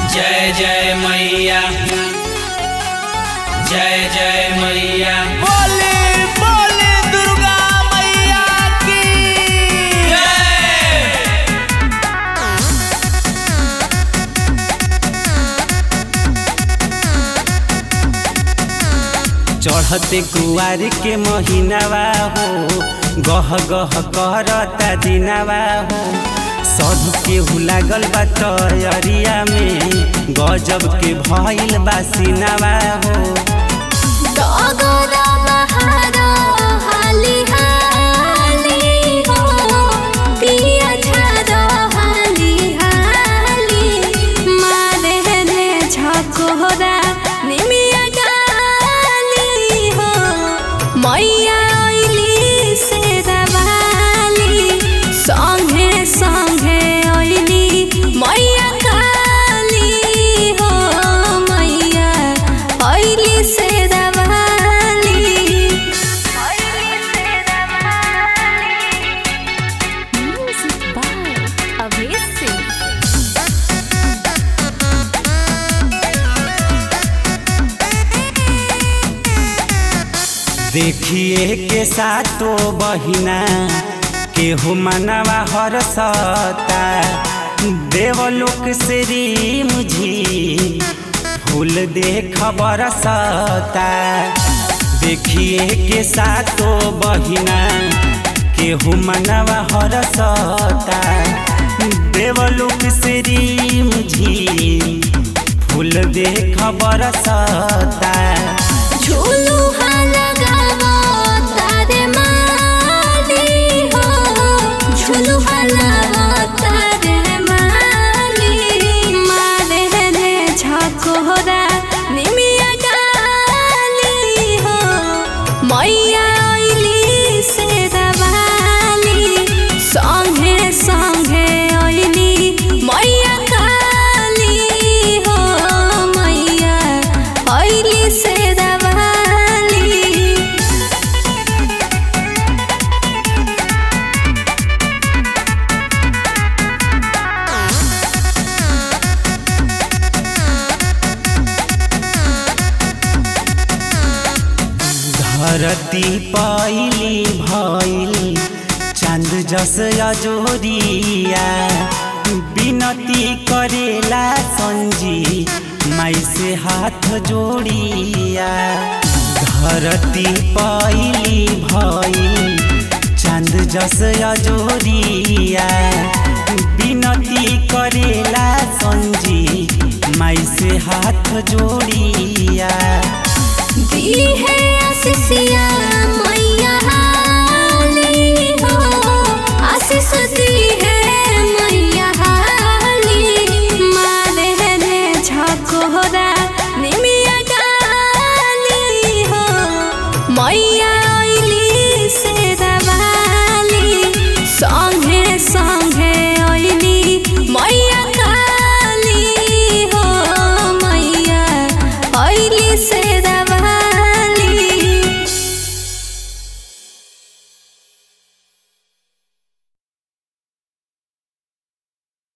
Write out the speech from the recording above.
जय जय मैया जय जय मैया बोले बोले दुर्गा मैया की जय चढ़ते कुआर के महीनावा हो गह गह करता दिनावा हो सब केहू लागल बा तैयारिया में गजब के भइल बा सिनावा हो डगरा बहारो हाली हाली हो पिया छारो हाली हाली मारे रे झकोरा निमिया गाली हो मैया ओइली से दवाली संगे संगे ओइली मैया काली हो मैया ओइली से दवाली ओइली से दवाली म्यूजिक बाय अभेश सिंह देखिए के सातो बहिना केहू मनवा हरसता देवलोक श्री मुझी फूल देख बरसता देखिए के सातो बहिना केहू मनवा हरसता देवलोक श्री मुझी फूल देख बरसता झूलू लगावो तारे माली हो झूलू लगावो तारे माली मारे रे झकोरा निमिया गाली हो मैया ओइली से दवाली संगे संगे ओइली मैया काली हो मैया ओइली से दवाली धरती पाइली भइल चांद जस अजोरिया विनती करेला संजी माई से हाथ जोड़िया धरती पाइली भइल चांद जस अजोरिया विनती करेला संजी माई से हाथ जोड़